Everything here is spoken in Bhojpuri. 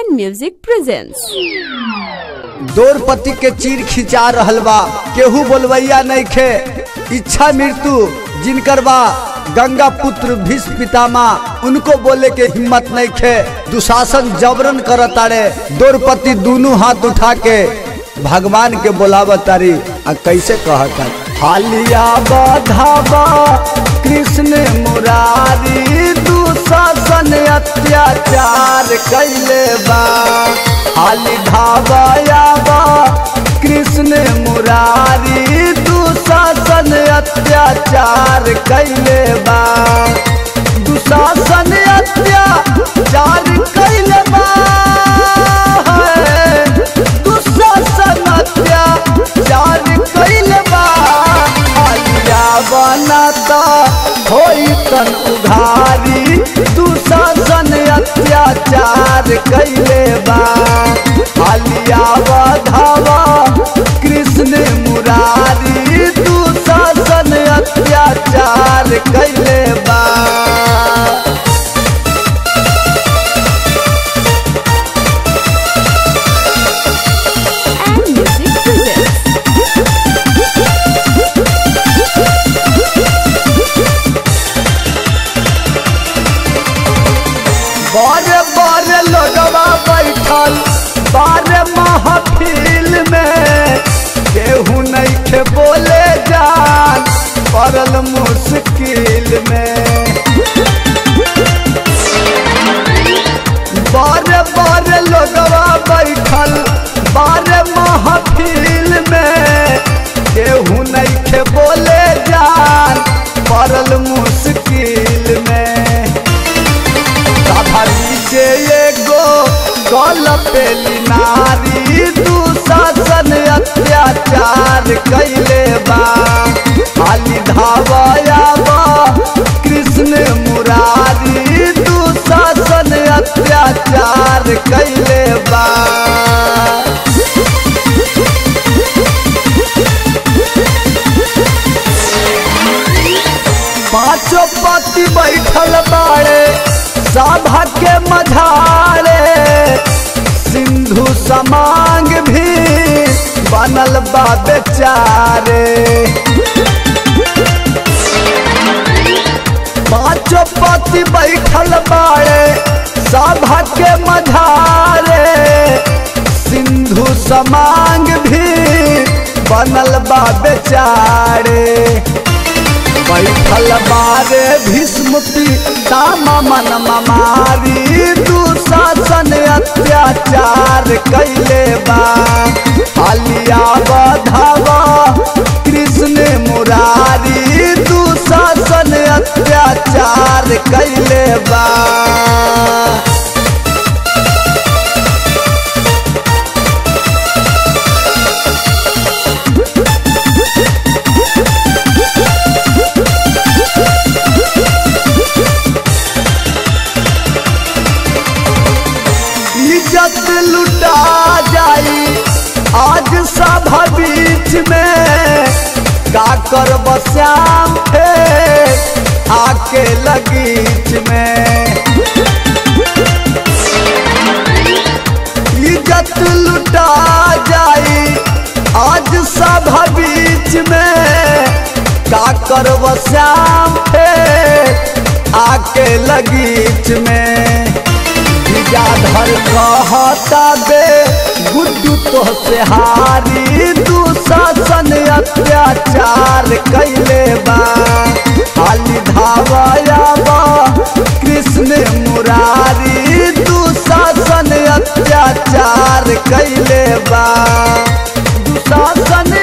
and Music presents. द्रौपदी के चीर खिंचा रहल बा केहू बोलवैया नहीं खे इच्छा मृत्यु जिनकर बा गंगा पुत्र भीष्म पितामा उनको बोले के हिम्मत नहीं खे दुशासन जबरन करत तारे द्रौपदी दोनों हाथ उठा के भगवान के बोलाव तारी आ कैसे कहता हालिया बधावा कृष्ण मुरारी दुशासन अत्याचार कैले बा हाली धावाया बा कृष्ण मुरारी दुशासन अत्याचार कैले बा दुशासन अत्याचार कैले बा है। दुशासन अत्याचार कैले बा आलिया बनाता होई तन उघारी दुशासन अत्याचार कैले बा आलिया बधावा कृष्ण मुरारी दुशासन अत्याचार कैले बा And Music presents. बारे बारे लोगवा बैठल बारे महफिल में केहू नहीं खे बोले जान पड़ल मुश्किल में बारे बारे लोगवा बैठल बारे महफिल में केहू नहीं खे बोले जान पड़ल मुश्किल में सभरी जे एगो गल पेली नारी दुशासन अत्याचार कैले बा खाली धावया बा कृष्ण मुरारी दुशासन अत्याचार कैले बा पांचों पति बैठल बाड़े सभा के मझारे सिंधु समांग भी बनल बा बेचारे पांचों पति बैठल बाड़े सभा के मझारे सिंधु समांग भी बनल बा बेचारे बैठल बारे भीष्म पितामा मन ममारी दुशासन अत्याचार कैले बा आलिया बधावा कृष्ण मुरारी दुशासन अत्याचार कैले बा इज्जत लुटा जाई आज सभा बीच में का कर बश्याम थे आके लगीच में इज्जत लुटा जाई आज सभा बीच में का कर बश्याम थे आके लगीच में विद्याधर कहता बे गुड्डू तो से हारी दुशासन अत्याचार कैले बा खाली धावया बा कृष्ण मुरारी दुशासन अत्याचार कैले बा दुशासन